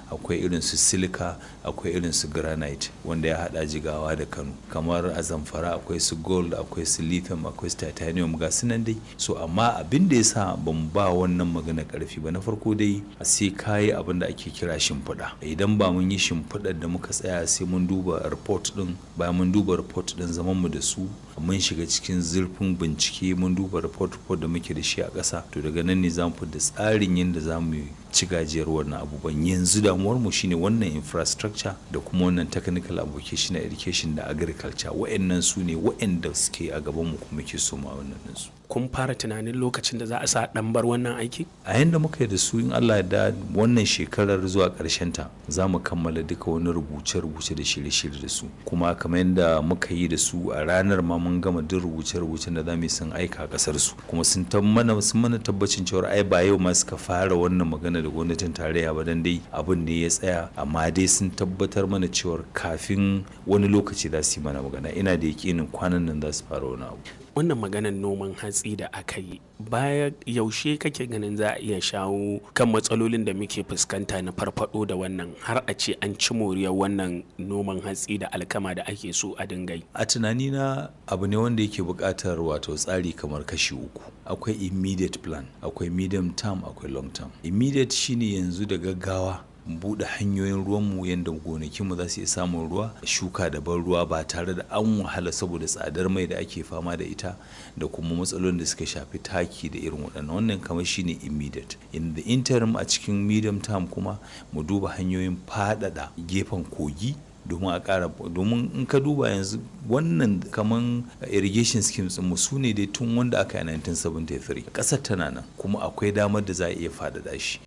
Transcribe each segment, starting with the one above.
akwai irin su silica akwai irin su granite wanda ya hada jigawa da kano kamar a zamfara akwai su gold akwai su lithium akwai su titanium ga su nan dai so amma abin da ya sa ban ba wannan magana karfi ba na farko dai sai kayi abin da ake kira shimfiɗa idan ba mun yi shimfiɗar da muka tsaya sai mun duba report din bayan mun duba report din zaman mu da su mun shiga cikin zurfin bincike mun duba report report da muke da shi a ƙasa to daga nan ne za mu da tsarin yadda za mu ci gajiyar wannan abubuwan yanzu damuwar mu shine wannan infrastructure da kuma wannan technical application education da agriculture wa'annan su ne wa'anda suke a gaban mu kuma ke so ma wannan su kun fara tunanin lokacin da za a sa dan bar wannan aiki a yanda muka yi da su in Allah da wannan shekarar zuwa karshen ta za mu kammala duka wani rubuce-rubuce da shirye-shirye da su kuma kamar yadda muka yi da su a ranar ma mun gama duk rubuce-rubucen da za mu yi sun aika kasar su kuma sun mana sun mana tabbacin cewa ai ba yau ma suka fara wannan magana da gwamnatin tarayya ba dan dai abin ne ya tsaya amma dai sun tabbatar mana cewa kafin wani lokaci za su yi mana magana ina da yakinin kwanan nan za su fara wani abu wannan maganar noman hatsi da aka yi baya yaushe kake ganin za a iya shawo kan matsalolin da muke fuskanta na farfado da wannan har a ce an ci moriyar wannan noman hatsi da alkama da ake so a dingai a tunanina abu ne wanda yake buƙatar wato tsari kamar kashi uku akwai immediate plan akwai medium term akwai long term immediate shine yanzu da gaggawa buɗe hanyoyin ruwanmu yadda gonakinmu za su iya samun ruwa shuka da ban ruwa ba tare da an wahala saboda tsadar mai da ake fama da ita da kuma matsalolin da suka shafi taki da irin waɗannan wannan kamar shine immediate in the interim a cikin medium term kuma mu duba hanyoyin faɗaɗa gefen kogi domin a ƙara domin in ka duba yanzu wannan kaman irrigation schemes mu su ne dai tun wanda aka yi 1973 ƙasar tana nan kuma akwai damar da za a iya faɗaɗa shi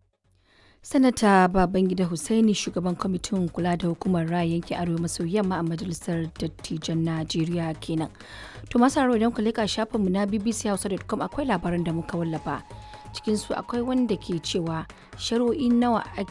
sanata babangida hussaini shugaban kwamitin kula da hukumar raya yankin arewa maso yamma a majalisar dattijan najeriya kenan to masu haro idan ku leka shafinmu na bbchausa.com akwai labaran da muka wallafa cikin su akwai wanda ke cewa shari'o'i nawa